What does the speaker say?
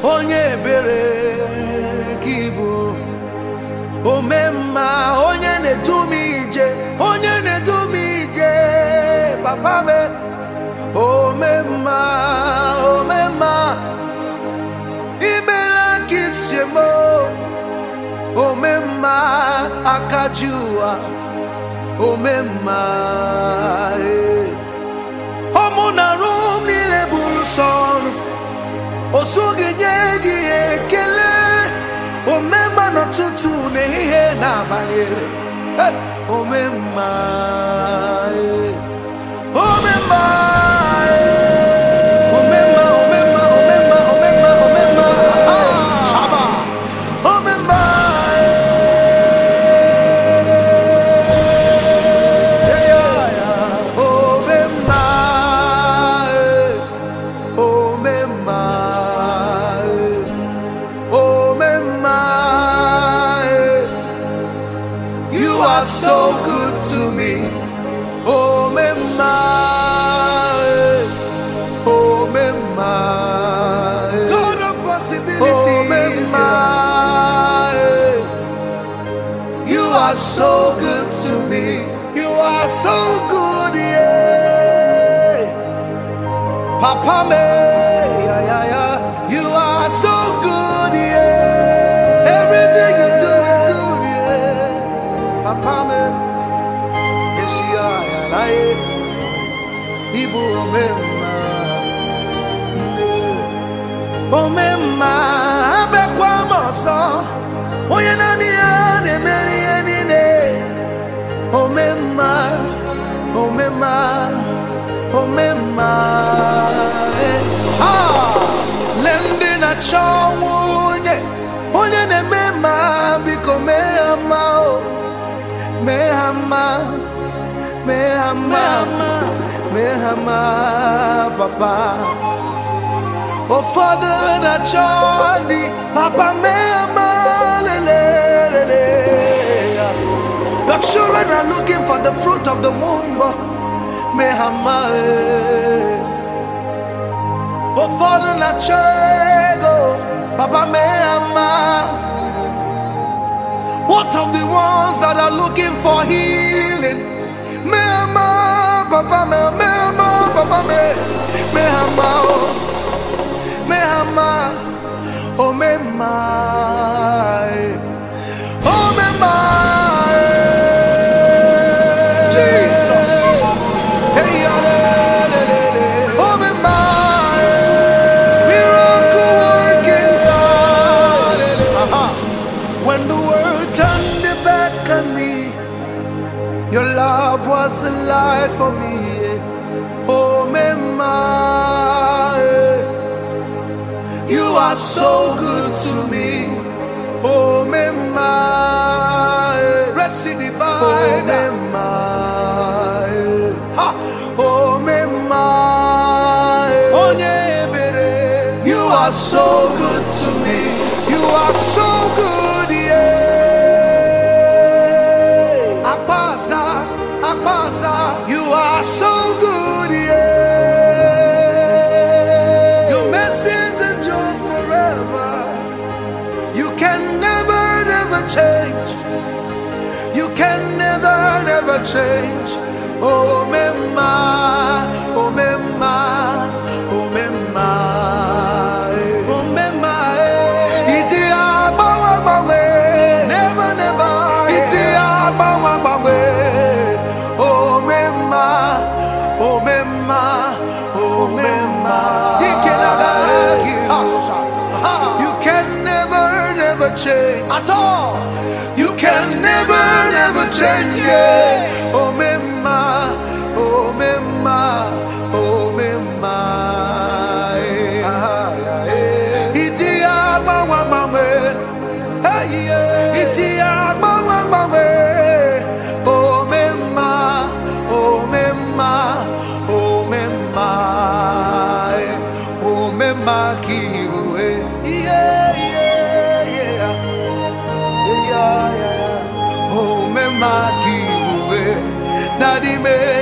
onye ebere ka ịbụ ome mma onye na-edu m ije onye na-edu m ije papa me ome mma ome mma imela ka isi eme ome mma aka ji ụwa ome mma ee. ọmụ na rụ m niile bụrụ sọ ọrụ o soghị nye gị ekele omemma n'ụtụtụ n'ehihie n'abalị Eh, omemma eh. omemma eh. omemma omemma omemma omemma omemma Ah, Shaba. omemma eh. Yeah, yeah, yeah. omemma eh. Omemma, eh. Omemma, eh. You are so good to me. Omemma, eh. Omemma, eh. God of possibilities. Omemma, eh. You are so good to me. You are so good, yeah. Papa me, yeah, yeah, yeah. You are so good, yeah. Everything you do is good, yeah. Papa me, yes, you are, yeah, like Ibu omemma, yeah. omemma, abekwa m ọsọ, onye naanị ya na-emeri ihe niile. Omemma, omemma, omemma. eh. Ah, lee ndị na-achọ nwunye, onye na-eme mma biko mee ha mma o. Mee ha mma, mee ha mma, mee ha mma, papa. Ụfọdụ na-achọ di, papa mee ha mma, lele, lele. The children are looking for the fruit of the womb. Mehama. Ụfọdụ na-achọ ego. Papa Mehama. What of the ones that are looking for healing? Mehama, Papa Mehama, Mehama, Papa Mehama, Mehama, oh. Mehama, oh Mehama, oh Mehama. Jesus. Hey, hallelujah. Oh, Mehama, miracle working God. Uh-huh. When the world turned their back on me, your love was a light for me. Oh, Mehama, you are so good to me. Oh, Mehama, Red Sea Divine. Oh, Mehama, ha. Oh, Mehama, Onye ebere. You are so good to me. You are so good, yeah. Akbaza, Akbaza, you are so good, yeah. Your mercies endure forever. You can never, never change. You can never, never change. Oh, Mema, oh, Mema, oh, Mema, eh. oh, Mema, eh. Iti abawa bawe, never, never. Iti abawa bawe, oh, Mema, oh, Mema, oh, Mema. Tikenagaki, you can never, never change at all. You can never, never change. Yeah. Oh, Mema, oh, Mema, oh, Mema. eh. Iti agbawa gbanwe. Hey, yeah. Iti agbawa gbanwe. Oh, Mema, oh, Mema, oh, Mema. eh. Oh, Mema kiwe. Yeah, yeah, yeah. Yeah, yeah, yeah. Oh, me makiwe, daddy me